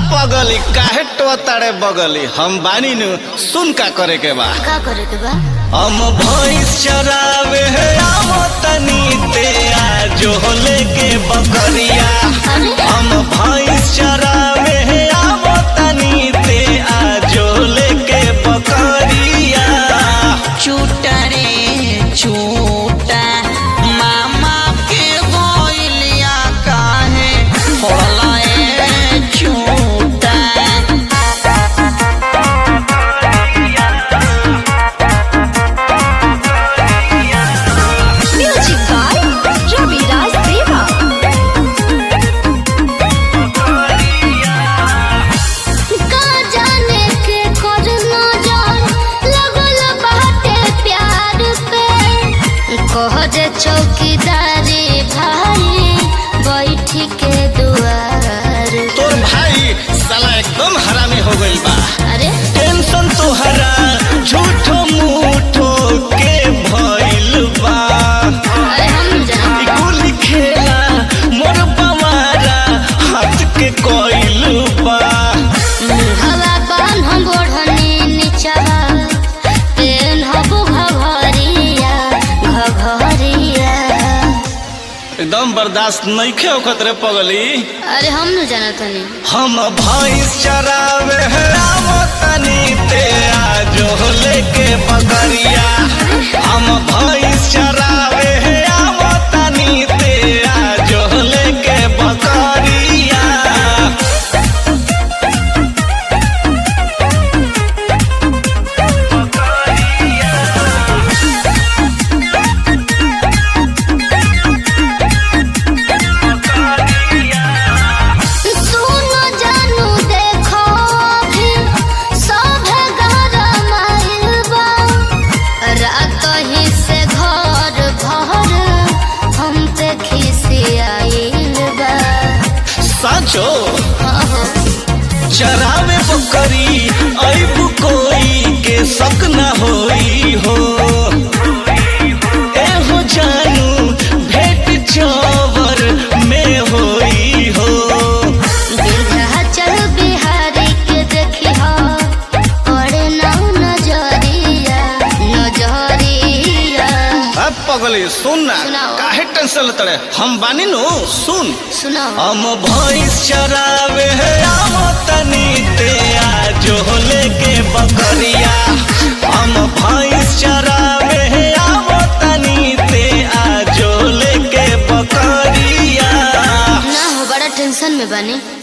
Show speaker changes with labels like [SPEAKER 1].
[SPEAKER 1] पगली काहे टोताड़े बगली हम बानी नु सुन का करे के बा
[SPEAKER 2] का करे के बा
[SPEAKER 1] हम भैंस चरावे आम तनी ते आजो लेके बकरिया
[SPEAKER 2] अरे
[SPEAKER 1] हम भैंस चरावे आम तनी ते आजो लेके बकरिया
[SPEAKER 3] चूटा रे चूटा मामा के गोइलिया काहे होला ए चूटा
[SPEAKER 2] म्यूजिक बाय रवि राज देवा का जाने के करना जान लगल बाटे प्यार पे कह दे चौकीदारी भाई बैठ के दुआर
[SPEAKER 1] तोर भाई साला एकदम हरामी हो गइल बा
[SPEAKER 2] अरे
[SPEAKER 1] टेंशन तोहरा झूठो मूठो के भइल बा
[SPEAKER 2] अरे हम जान
[SPEAKER 1] ई गोली खेला मोर बवारा हाथ के कोइल बा
[SPEAKER 2] हवा बान हम बढ़नी नीचवा पेन हबु घघरिया घघरिया
[SPEAKER 1] एकदम बर्दाश्त नइखे होखत रे पगली
[SPEAKER 2] अरे हम न जानत हनी
[SPEAKER 1] हम भैंस चरावे राम तनी ते आजो लेके बकरिया हम भैंस चरावे राम तनी ते आजो लेके बकरिया
[SPEAKER 2] सुनो जानू देखो भी सभे घर माइलबा रात ही से घर भर हम पे खिसियाइल बा
[SPEAKER 1] साचो
[SPEAKER 2] अहो,
[SPEAKER 1] चरावे बकरी ऐबु कोई के शक न होई हो एहो जानू भेट चवर में होई हो
[SPEAKER 2] विंध्याचल बिहारी के देखी हो पड़े ना नजरिया नजरिया
[SPEAKER 1] अब पगली सुन ना
[SPEAKER 2] सुनाओ।
[SPEAKER 1] काहे टेंशन लेतड़े हम बानी नु सुन
[SPEAKER 2] सुनाओ
[SPEAKER 1] हम भैंस चरावे आम तनी ते आजो लेके बकरिया हम भैंस चरावे आम तनी ते आजो लेके बकरिया
[SPEAKER 2] ना हो बड़ा टेंशन में बनी